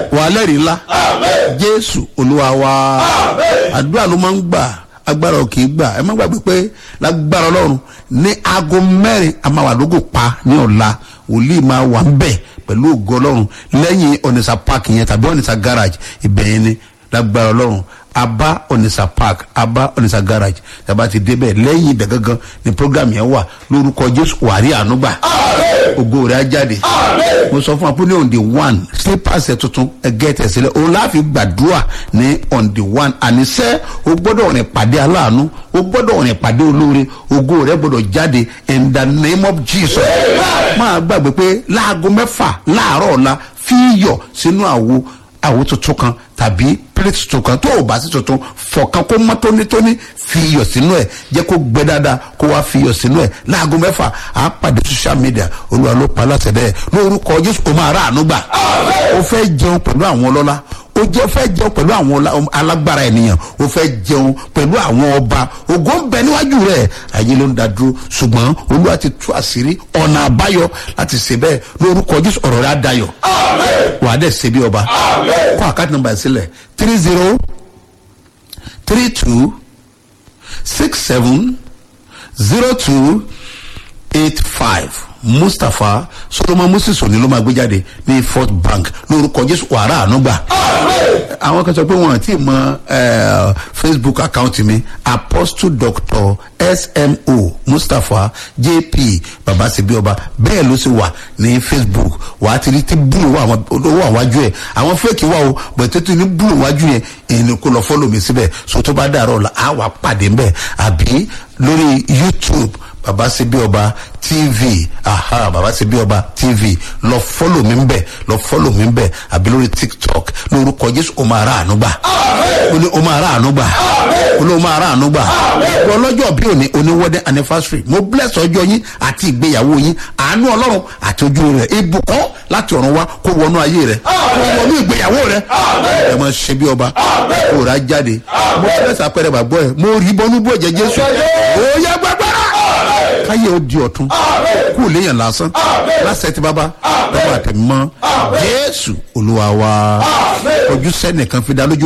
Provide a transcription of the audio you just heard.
wà á lẹ́rìí ńlá jésù olúwa wa àdúrà ló máa ń gbà agbára ò kì í gbà ẹ má gbàgbé pé lágbára ọlọ́run ní aago mẹ́rin a máa wà lógo pa ní ọ̀la wòlíì máa wà ń bẹ̀ pẹ̀lú ògo ọlọ́run lẹ́yìn ọ̀nìṣà park yẹn tàbí ọ̀nìṣà garage ibẹ̀ yẹn ni lágbára ọlọ́run aba ọ̀nìṣà park aba ọ̀nìṣà garage tàbá ti débẹ̀ lẹ́yìn ibẹ̀ gangan ni program yẹn wà lórúkọ jésù wàrí ànúgbà ògo rẹ̀ á jáde mo sọ fún wa pé ní on the one slippers ẹ̀ tuntun ẹgẹ́ tẹ̀ sílẹ̀ òun láàfin gbàdúrà ní on the one àníṣẹ́ o gbọ́dọ̀ rìn pàdé aláàánú o gbọ́dọ̀ rìn pàdé olóore ògo rẹ̀ gbọ́dọ̀ jáde in the name of jesus máa gbàgbé pé láago mẹ́fà láàárọ̀ ọ̀la fi iyọ̀ sínú àwo àwo tuntun kan tàbí plate tuntun kan tó o bá sí tuntun fọ̀kan kó mọ́ tónítóní fi iyọ̀ sínú ẹ̀ jẹ́ kó gbẹ dáadáa kó wá fi iyọ̀ sínú ẹ̀ láago mẹ́fà á pàdé social media olúwa ló pa láṣẹ bẹ́ẹ̀ lórúkọ jésù o máa rà àánú gbà o fẹ́ jẹun pẹ̀lú àwọn ọlọ́lá o jẹ fẹ́ jẹun pẹ̀lú àwọn ọlá- alágbára ènìyàn o fẹ́ jẹun pẹ̀lú àwọn ọba ògo ń bẹ níwájú rẹ̀ ayé ló ń da dúró ṣùgbọ́n olúwa ti tú àṣírí ọ̀nà àbáyọ láti ṣe bẹ́ẹ̀ lórúkọ jésù ọ̀rọ̀ rẹ̀ á dayọ̀ wà á dẹ̀ ṣe bí ọba kó àkáàtì nọmba sílẹ̀ three zero three two six seven zero two eight five mustapha solomon moses òní ló máa gbé jáde ní fort bank lórúkọ jésù wàrà ànúgbà àwọn kan sọ pé wọn àti mọ eh, facebook account mi apostle doctor smo mustapha jp babasebioba bẹ́ẹ̀ ló sì wà ní facebook wà á ti rí tí búlù wà àwọn owó àwájú ẹ̀ àwọn fẹ́ẹ̀kì wà o bẹ̀tẹ̀ tó ní búlù wájú yẹn èyí kò lọ fọ́lọ̀ mi síbẹ̀ so tó bá dàrọ̀ la á wà pàdé mbẹ́ àbí lórí youtube baba sebi ọba tv aha baba sebi ọba tv lọ fọlọ mi bẹ lọ fọlọ mi bẹ àbí lórí tiktok lórúkọ jésù o máa ra àánú gbà o ní o máa ra àánú gbà o ní o máa ra àánú gbà wọ́n lọ́jọ́ bí òní oní wedding anniversary mo bless ọjọ́ yín àti ìgbéyàwó yín àánú ọlọ́run àti ojú rẹ̀ ibùkún láti ọ̀run wá kó wọnú ayé rẹ̀ kó wọnú ìgbéyàwó rẹ̀ ẹ máa ṣe bí ọba kó rà jáde mo bless apẹ̀rẹ̀ bàbọ̀ ẹ̀ mo rí bọ́nú bó ẹ̀jẹ̀ jésù ó yẹ gbàgbára káyé ó di ọ̀tún kú ò léèyàn lásán lásẹ̀ tí bàbá bàbá àtẹ̀mọ́ jésù olúwa wa ojú sẹ́nìkan fi dá lójú